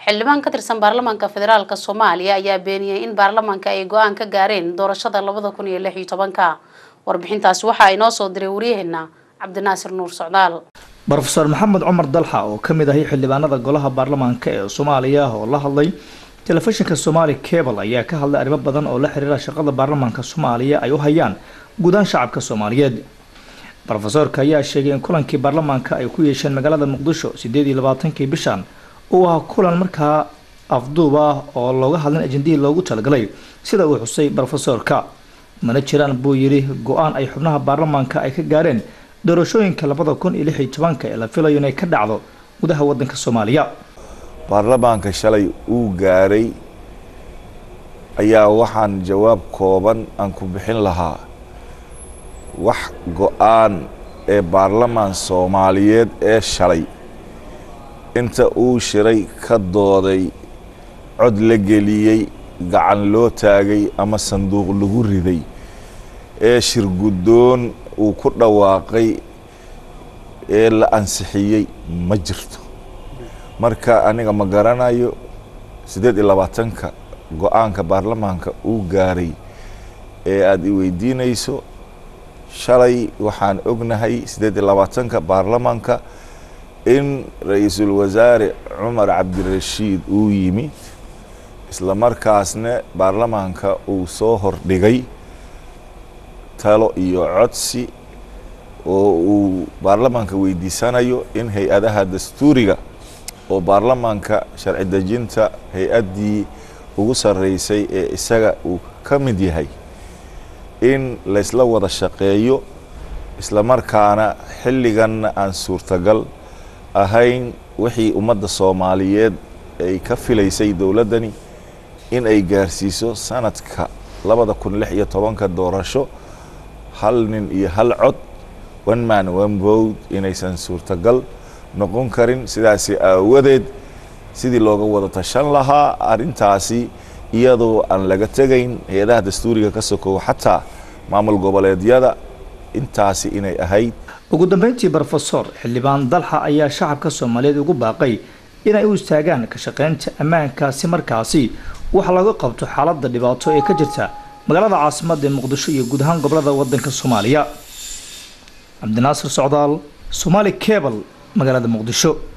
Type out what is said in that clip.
xildhibaan ka tirsan baarlamaanka federaalk soomaaliya ayaa beeniyey in baarlamaanka ay go-aan ka gaareen doorashada labada kun iyo lix iyo tobanka warbixintaasi waxaa inoo soo diray waryaheena cabdinaasir nuur socdaal rofeor maxamed cumar dalxa oo kamid ahay xildhibaanada golaha baarlamaanka ee soomaaliya oo la hadlay telefishinka somaali cable ayaa ka hadlay arrimo badan oo la xiriira shaqada baarlamaanka soomaaliya ay u hayaan guudaan shacabka soomaaliyeed rofesoorka ayaa sheegay in kulankii baarlamaanka ay ku yeesheen magaalada muqdisho sideed iyo labaatankii bishan uu ahaa kulan markaa afduub ah oo looga hadlin ajendihii loogu talagalay sida uu xusay rofesoorka mana jiraan buu yidhi go-aan ay xubnaha baarlamaanka ay ka gaareen doorashooyinka labada kun iyo lix iyo tobanka ee la filayo inay ka dhacdo gudaha wadanka soomaaliya baarlamaanka shalay uu gaaray ayaa waxaan jawaab kooban aan ku bixin lahaa wax go-aan ee baarlamaan soomaaliyeed ee shalay inta uu shiray ka dooday cod la geliyey gacan loo taagay ama sanduuq lagu riday ee shir guddoon uu ku dhawaaqay ee la ansixiyey ma jirto marka aniga ma garanayo siddeed iyo labaatanka go-aanka baarlamaanka uu gaaray ee aada i weydiinayso shalay waxaan ognahay siddeed iyo labaatanka baarlamaanka in ra-iisul wasaare cumar cabdirashiid uu yimid isla markaasna baarlamaanka uu soo hordhigay talo iyo codsi oo uu baarlamaanka weydiisanayo in hay-adaha dastuuriga oo baarlamaanka sharci dejinta hay-addii ugu sarreysay ee isaga uu ka mid yahay in laysla wada shaqeeyo isla markaana xilliganna aan suurtagal ahayn wixii ummadda soomaaliyeed ay ka filaysay dowladdani in ay gaarsiiso sanadka labada kun lix iyo tobanka doorasho hal nin iyo hal cod one man one vote inaysan suurtagal noqon karin sidaasi aawadeed sidii looga wada tashan lahaa arrintaasi iyadoo aan laga tegayn hay-adaha dastuuriga ka sokow xataa maamul goboleedyada intaasi inay ahayd ugu dambeyntii rofesor xildhibaan dalxa ayaa shacabka soomaaliyeed ugu baaqay inay u istaagaan ka shaqeynta ammaankaasi markaasi wax laga qabto xaaladda dhibaato ee ka jirta magaalada caasimada ee muqdisho iyo guud ahaan gobolada wadanka soomaaliya cabdinaasir socdaal somaali cable magaalada muqdisho